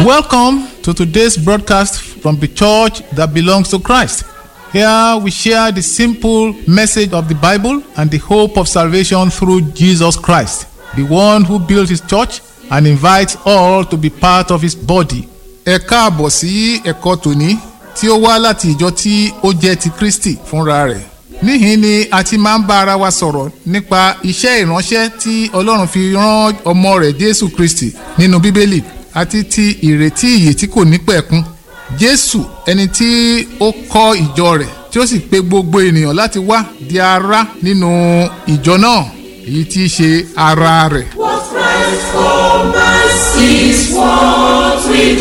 Welcome to today's broadcast from the church that belongs to Christ. Here we share the simple message of the Bible and the hope of salvation through Jesus Christ, the one who built his church and invites all to be part of his body. Ẹ káàbọ̀ sí ẹ̀kọ́ tòní tí ó wá láti ìjọ tí ó jẹ́ ti Kristi fúnra rẹ̀. Níhìn ni a ti máa ń bá ara wa sọ̀rọ̀ nípa iṣẹ́ ìránṣẹ́ tí Ọlọ́run fi rán ọmọ rẹ̀ Jésù Kristi nínú Bíbélì àti ti ìrètí ìyè tí kò ní pẹ̀kun. Jésù ẹni tí ó kọ́ ìjọ rẹ̀ tí ó sì pe gbogbo ènìyàn láti wá di ara nínú ìjọ náà èyí tí í ṣe ara rẹ̀. What Christ for us is what we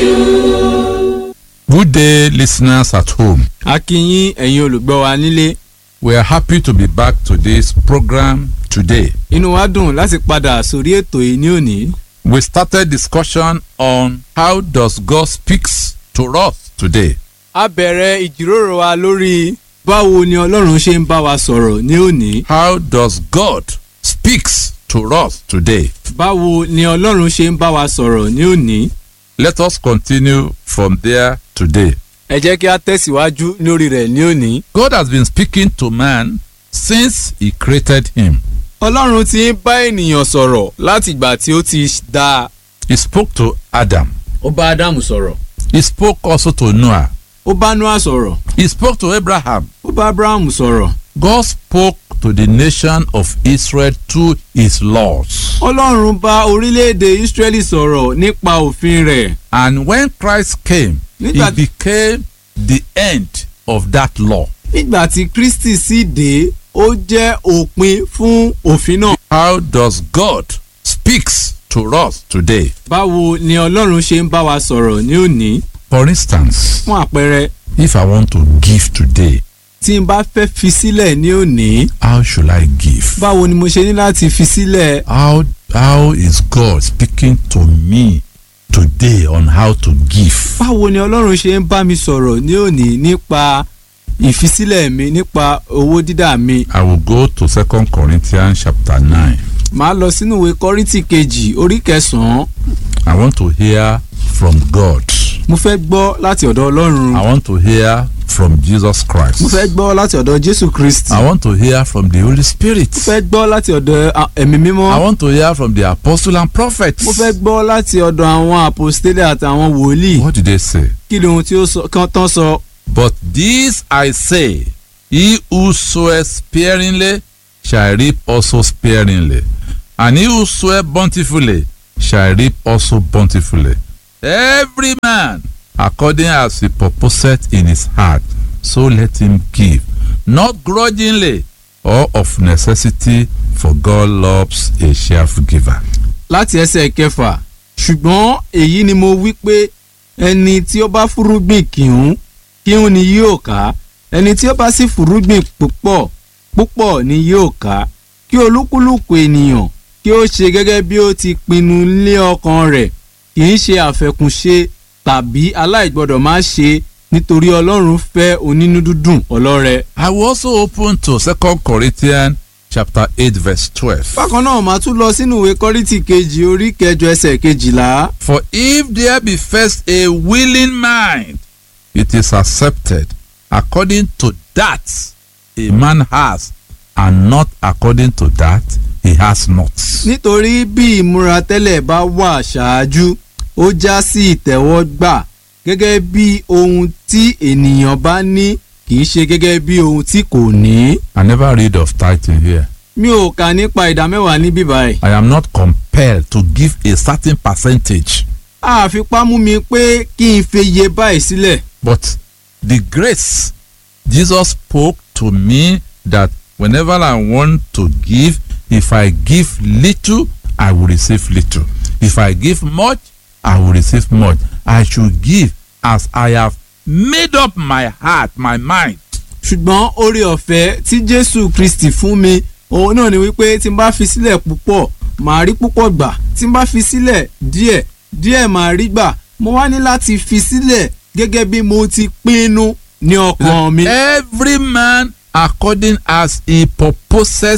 do. Good day, listeners at home. a kí yín ẹ̀yin olùgbọ́ wa nílé We are happy to be back to this program today. inú wa dùn láti padà sórí ètò yìí ní òní. We started discussion on how does God speaks to us today. a bẹ̀rẹ̀ ìjíròrò wa lórí báwo ni ọlọ́run ṣe ń bá wa sọ̀rọ̀ ní òní. How does God speaks to us today? báwo ni ọlọ́run ṣe ń bá wa sọ̀rọ̀ ní òní. Let us continue from there today. ẹ jẹ́ kí a tẹ̀síwájú lórí rẹ̀ ní òní. God has been speaking to man since he created him. ọlọ́run ti ń bá ènìyàn sọ̀rọ̀ láti ìgbà tí ó ti dá a. He spoke to Adam. ó bá ádámù sọ̀rọ̀. He spoke also to Noah. ó bá noah sọ̀rọ̀. He spoke to Abraham. ó bá abrahamu sọ̀rọ̀. God spoke to the nation of Israel through his laws. ọlọ́run bá orílẹ̀-èdè israẹli sọ̀rọ̀ nípa òfin rẹ̀. And when Christ came, he Nígbà- became the end of that law. nígbà tí kristi sì dé ó jẹ́ òpin fún òfin náà. How does God speaks to us today? báwo ni ọlọ́run ṣe ń bá wa sọ̀rọ̀ ní òní For instance, fún àpẹẹrẹ if I want to give today, tí n bá fẹ́ fi sílẹ̀ ní òní how should I give? báwo ni mo ṣe ní láti fi sílẹ̀ How how is God speaking to me today on how to give? báwo ni ọlọ́run ṣe ń bá mi sọ̀rọ̀ ní òní nípa ìfisílẹ̀ mi nípa owó dídà mi I will go to Second Corinthians chapter 9. màá lọ sínú ìwé kọ́ríntì kejì orí kẹsàn-án I want to hear from God. mo fẹ́ gbọ́ láti ọ̀dọ̀ ọlọ́run I want to hear from Jesus Christ. mo fẹ́ gbọ́ láti ọ̀dọ̀ jésù kristi I want to hear from the Holy Spirit. mo fẹ́ gbọ́ láti ọ̀dọ̀ a- ẹ̀mí mímọ́ I want to hear from the apostle and prophets. mo fẹ́ gbọ́ láti ọ̀dọ̀ àwọn àpòstélẹ̀ àtàwọn wòlíì What did they say? kí ni ohun tí ó sọ kan tán sọ But this I say, he who soweth sparingly shall reap also sparingly, and he who soweth bountifully shall reap also bountifully. Every man according as he purposeth in his heart, so let him give, not grudgingly or of necessity, for God loves a cheerful giver. láti ẹsẹ̀ kẹfà ṣùgbọ́n èyí ni mo wí pé ẹni tí ó bá fúrúgbìn kìhún kìhún ni yóò ká ẹni tí ó bá sì fúrúgbìn púpọ̀ púpọ̀ ni yóò ká kí olúkúlùkù ènìyàn kí ó ṣe gẹ́gẹ́ bí ó ti pinnu lé ọkàn rẹ̀ kì í ṣe àfẹkùnṣe tàbí aláìgbọ́dọ̀ má ṣe nítorí ọlọ́run fẹ́ onínúdúdùn ọlọ́rẹ. I will also open to Second Corinthians chapter 8 verse 12. bákan náà màá tún lọ sínú ìwé kọ́rìtì kejì orí kẹjọ ẹsẹ̀ kejìlá. For if there be first a willing mind, it is accepted according to that a man has, and not according to that he has not. nítorí bí ìmúra tẹ́lẹ̀ bá wà ṣáájú ó já sí ìtẹ́wọ́gbà gẹ́gẹ́ bí ohun tí ènìyàn bá ní kì í ṣe gẹ́gẹ́ bí ohun tí kò ní. I never read of tithing here. mi ò kà nípa ìdámẹ́wàá níbí báyìí. I am not compelled to give a certain percentage, àfipá mú mi pé kí n fi iye báyìí sílẹ̀. but the grace Jesus spoke to me that whenever I want to give, if I give little, I will receive little. If I give much, I will receive much. I should give as I have made up my heart, my mind. ṣùgbọ́n oore ọ̀fẹ́ tí jésù kristi fún mi òun náà ni wípé tí n bá fi sílẹ̀ púpọ̀ màá rí púpọ̀ gbà tí n bá fi sílẹ̀ díẹ̀ díẹ̀ màá rí gbà mo wá ní láti fi sílẹ̀ gẹ́gẹ́ bí mo ti pinnu ní ọkàn mi. Every man according as he purposes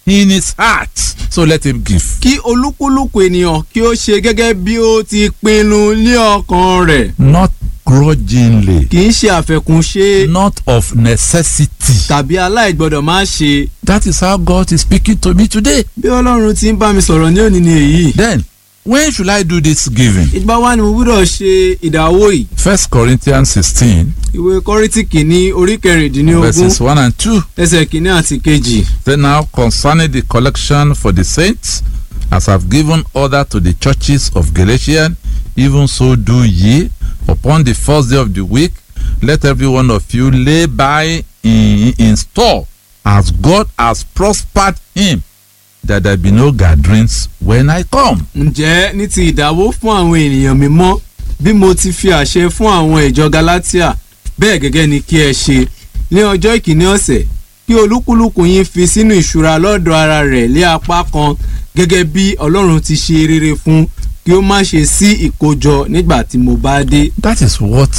in his heart. So let him give. kí olúkúlùkù ènìyàn kí ó ṣe gẹ́gẹ́ bí ó ti pinnu ní ọkàn rẹ̀ Not grudgingly, kì í ṣe àfẹkùnṣe not of necessity. tàbí aláìgbọ́dọ̀ má ṣe That is how God is speaking to me today. bí ọlọ́run ti ń bá mi sọ̀rọ̀ ní òní ni èyí. Then, when should I do this giving? ìgbà wa ni mo gbúdọ̀ ṣe ìdáwó yìí First Corinthians 16, ìwé kọ́rìtì kìíní orí kẹrìndínlógún verses 1 and 2. ẹsẹ̀ kìíní àti kejì. Then now concerning the collection for the saints, as I've given order to the churches of Galatia, even so do ye. Upon the first day of the week, let every one of you lay by in, in store, as God has prospered him, that there be no gatherings when I come. ǹjẹ́ ní ti ìdáwó fún àwọn ènìyàn mímọ́ bí mo ti fi àṣẹ fún àwọn ìjọ galatia bẹ́ẹ̀ gẹ́gẹ́ ni kí ẹ ṣe ní ọjọ́ ìkíní ọ̀sẹ̀ kí olúkúlùkù yín fi sínú ìṣúra lọ́dọ̀ ara rẹ̀ lé apá kan gẹ́gẹ́ bí ọlọ́run ti ṣe rere fún kí ó má ṣe sí ìkójọ nígbà tí mo bá dé. That is what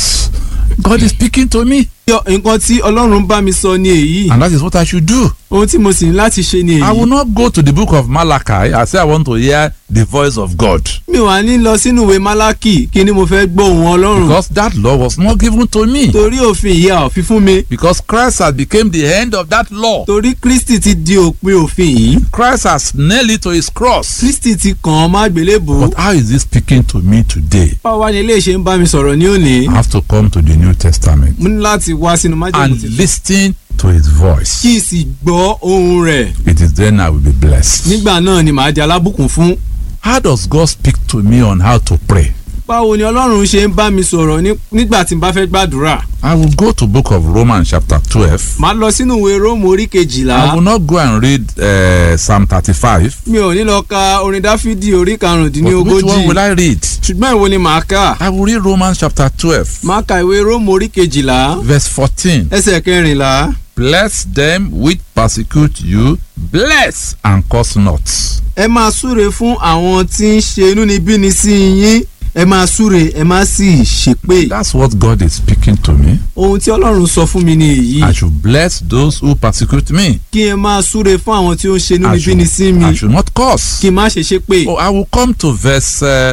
God is speaking to me, Yọ- nǹkan tí ọlọ́run bá mi sọ ni èyí and that is what I should do. ohun tí mo sì ní láti ṣe ni I will èyí. not go to the book of Malachi and say I want to hear the voice of God. mi wà ní lọ sínú ìwé málákì kí ni mo fẹ́ gbọ́ ohùn ọlọ́run because that law was not given to me torí òfin ìyá òfin fún mi because Christ has become the end of that law torí kristi ti di òpin òfin yìí Christ has nailed it to his cross kristi ti kàn án má gbélébò. but how is he speaking to me today báwo wá ní ilé ìṣe ń bá mi sọ̀rọ̀ ní òní. I have to come to the New Testament mo ní láti wá sínú májèlé and tuntun listen to his voice kí n sì gbọ́ ohun rẹ̀ it is then I will be blessed nígbà náà ni màá di alábùkún fún. how does God speak to me on how to pray báwo ni ọlọ́run ṣe ń bá mi sọ̀rọ̀ ní- nígbà tí n bá fẹ́ gbàdúrà. I will go to book of Romans chapter twelve màá lọ sínú ìwé róòmù orí I kejìlá. will not go and read uh, Psalm thirty-five mi ò ní lọ ka orin dáfídì orí but which one karùndínlógójì. will I read ṣùgbọ́n ìwo ni màá kà. I will read Romans chapter twelve màá ka ìwé róòmù orí kejìlá verse fourteen. ẹsẹ̀ kẹrìnlá. Bless them which persecute you, bless and curse not. ẹ máa súre fún àwọn tí ń ṣe inúnibíni sí yín ẹ máa súre ẹ má sì ṣépè. That's what God is speaking to me. ohun tí ọlọ́run sọ fún mi ni èyí I should bless those who persecute me. kí ẹ máa súre fún àwọn tí ó ń ṣe I inúnibíni sí should, mi I should not curse. kí n má ṣe ṣépè. Oh, I will come to verse uh,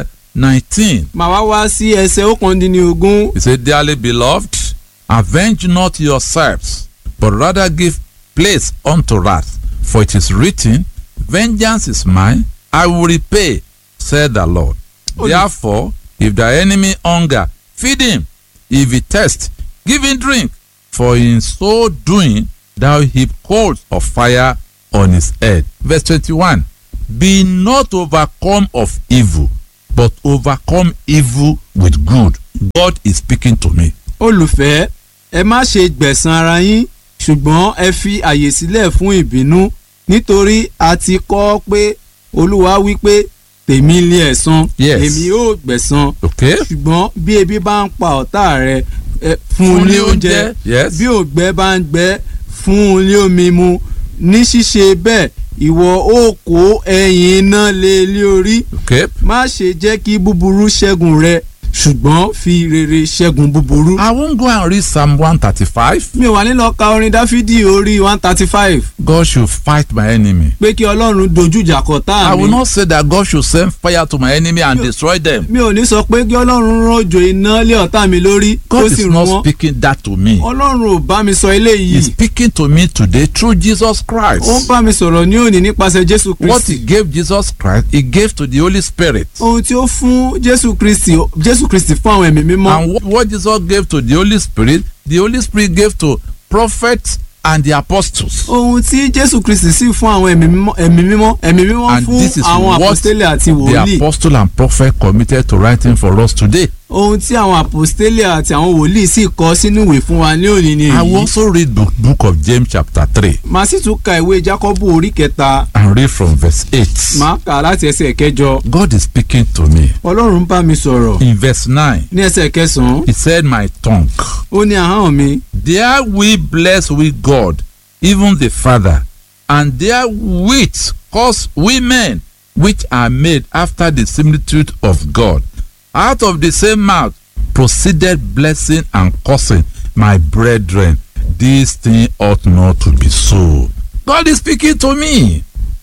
19. màá wá wá sí ẹsẹ̀ ókàndínlógún He said, Dearly beloved, avenge not yourselves, but rather give place unto wrath. For it is written, Vengeance is mine, I will repay, said the Lord. Oh, Therefore, if thy enemy hunger, feed him. If he thirst, give him drink. For in so doing, thou heap coals of fire on his head. Verse 21. Be not overcome of evil, but overcome evil with good. God is speaking to me. olùfẹ́ ẹ má ṣe gbẹ̀san ara yín ṣùgbọ́n ẹ fi àyè sílẹ̀ fún ìbínú nítorí a ti kọ́ pé olúwa wí pé tèmi lé ẹ̀san Yes. èmi yóò gbẹ̀san Okay? ṣùgbọ́n bí ebi bá ń pa ọ̀tá rẹ ẹ fún un ní oúnjẹ Yes. bí ògbẹ́ bá ń gbẹ́ fún un ní omi mu ní ṣíṣe bẹ́ẹ̀ ìwọ ó kó ẹ̀yìn iná lé lé orí Okay? má ṣe jẹ́ kí búburú ṣẹ́gun rẹ ṣùgbọ́n fi rere ṣẹ́gun búburú. I won't go and read Psalm 135. mi ò wá nílò ka orin dáfídì orí one thirty five God should fight my enemy. pé kí ọlọ́run dojú ìjà kọ I tá will mi. not say that God should send fire to my enemy and destroy them. mi ò ní sọ pé kí ọlọ́run rọ̀jò iná lé ọ̀tá mi lórí kó God sì is rún not wọn. speaking that to me. ọlọ́run ò bá mi sọ eléyìí. He's speaking to me today through Jesus ó ń Christ. bá mi sọ̀rọ̀ ní òní nípasẹ̀ jésù What he kristi. gave Jesus Christ, he gave to the Holy Spirit. ohun tí ó fún jésù kristi jésù kristi fún àwọn ẹ̀mí mímọ́. And what, what Jesus gave to the Holy Spirit, the Holy Spirit gave to prophets and the apostles. ohun tí jésù kristi sì fún àwọn ẹ̀mí mímọ́ ẹ̀mí mímọ́ ẹ̀mí mímọ́ And fún this is àwọn what àpòstélẹ̀ àti The wòlíì. apostle and prophet committed to writing for us today. ohun tí àwọn àpòstélẹ̀ àti àwọn wòlíì sì kọ sínú ìwé fún wa ní òní ni I will èyí. also read book, book of James chapter 3 màá sì tún ka ìwé jákọ́bù orí kẹta and read from verse 8. màá kà á láti ẹsẹ̀ kẹjọ God is speaking to me. ọlọ́run bá mi sọ̀rọ̀ In verse 9, ní ẹsẹ̀ kẹsàn-án he said, My tongue. ó ní ahọ́n mi There we bless with God, even the Father, and there with cause we men, which are made after the similitude of God. Out of the same mouth proceeded blessing and cursing. My brethren, this thing ought not to be so. God is speaking to me.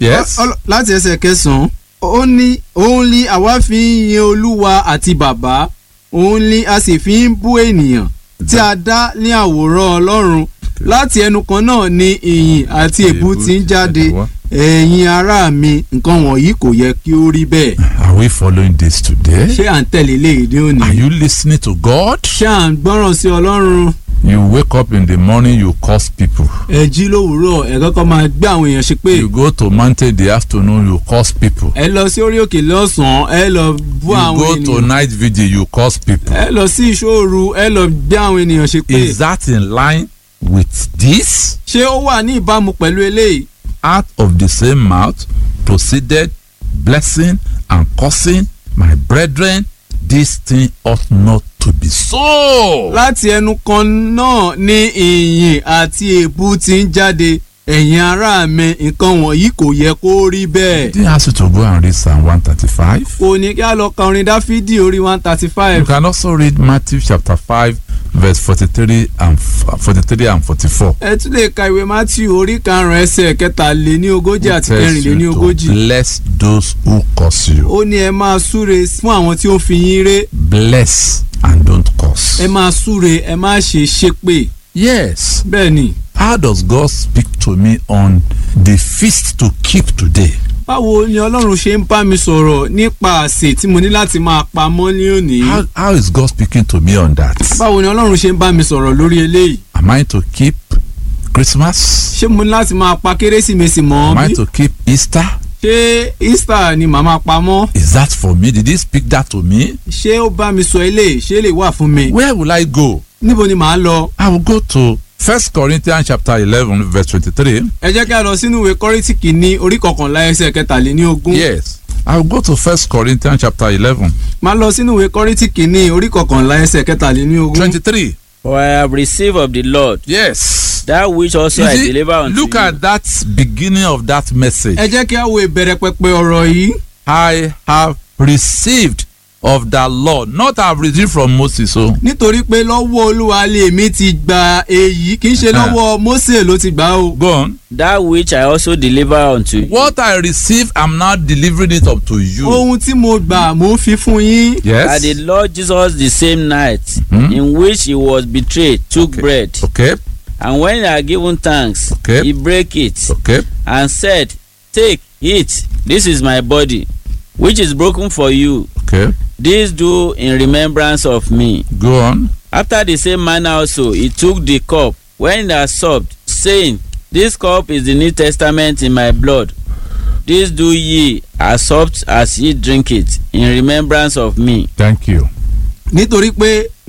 Yes. Ọl- láti ẹsẹ̀ kẹsàn-án ó ní òun ni àwa fi ń yin olúwa àti bàbá òun ni a sì fi ń bú ènìyàn tí a dá ní àwòrán ọlọ́run láti ẹnu kan náà ni ìyìn àti èbú ti ń jáde ẹ̀yin ará mi nǹkan wọ̀nyí kò yẹ kí ó rí bẹ́ẹ̀ Are we following this today? ṣé à ń tẹ̀lé léèdé òní Are you listening to God? ṣé à ń gbọ́ràn sí ọlọ́run You wake up in the morning, you curse people. ẹ jí lówùúrọ̀ ẹ kọ́kọ́ máa gbé àwọn èèyàn ṣe pé You go to mountain in the afternoon, you curse people. ẹ lọ sí orí òkè lọ́sàn-án ẹ lọ bú You àwọn go to ènìyàn night vigil, you curse people. ẹ lọ sí ìṣòro ẹ lọ gbé àwọn ènìyàn ṣe pé Is that in line with this? ṣé ó wà ní ìbámu pẹ̀lú eléyìí Out of the same mouth proceeded blessing and cursing. My brethren, this thing ought not to be so. láti ẹnu kan náà ní ìyìn àti èébú ti ń jáde ẹ̀yin ará mi nǹkan wọ̀nyí kò yẹ kó rí bẹ́ẹ̀. Didn't ask you to go and read Psalm 135. kò ní kí a lọ ka orin dáfídì orí one thirty You five can also read Matthew chapter 5, verse 43 and f- 43 and 44. ẹ tún lè ka ìwé matthew orí karùn-ún ẹsẹ̀ kẹtàléní ogójì àti tells kẹrìnléní you to ogójì bless those who curse you. ó ní ẹ máa súre fún àwọn tí ó fi yín ré Bless and don't curse. ẹ máa súre ẹ má ṣe ṣépè Yes. bẹ́ẹ̀ ni How does God speak to me on the feast to keep today? báwo ni ọlọ́run ṣe ń bá mi sọ̀rọ̀ nípa àsè tí mo ní láti máa pamọ́ ní òní How, how is God speaking to me on that? báwo ni ọlọ́run ṣe ń bá mi sọ̀rọ̀ lórí eléyìí Am I to keep Christmas? ṣé mo ní láti máa pa kérésìmesì mọ́ Am I bí to keep Easter? ṣé easter ni màá máa pamọ́ Is that for me? Did He speak that to me? ṣé ó bá mi sọ eléyìí ṣé lè wà fún mi Where will I go? níbo ni màá lọ I will go to First Corinthians chapter eleven verse twenty-three. ẹ jẹ́ kí a lọ sínú ìwé kọ́rìtì kìíní orí kọkànlá ẹsẹ̀ kẹtàléní ogún Yes, I will go to First Corinthians chapter eleven máa lọ sínú ìwé kọ́rìtì kìíní orí kọkànlá ẹsẹ̀ kẹtàléní ogún twenty-three. For I have received of the Lord Yes. that which also You I see, deliver unto look you. at that beginning of that message. ẹ jẹ́ kí a wo ìbẹ̀rẹ̀ pẹpẹ ọ̀rọ̀ yìí I have received of the Lord, not have received from Moses. So nítorí pé lọ́wọ́ olúwa lè mi ti gba èyí kì í ṣe Uh-huh. lọ́wọ́ Mósè ló ti gbà o. go on. That which I also deliver unto you. What I received, I'm now delivering it up to you. ohun tí mo gbà mo ń fi fún yín. That the Yes. Lord Jesus the same night Mhm. in which he was betrayed took Okay. bread Okay. and when he had given thanks Okay. he brake it Okay. and said take eat this is my body which is broken for you Okay. this do in remembrance of me. Go on. After the same manner also he took the cup when he had supped saying this cup is the new testament in my blood this do ye as oft as ye drink it in remembrance of me. Thank you. nítorí pé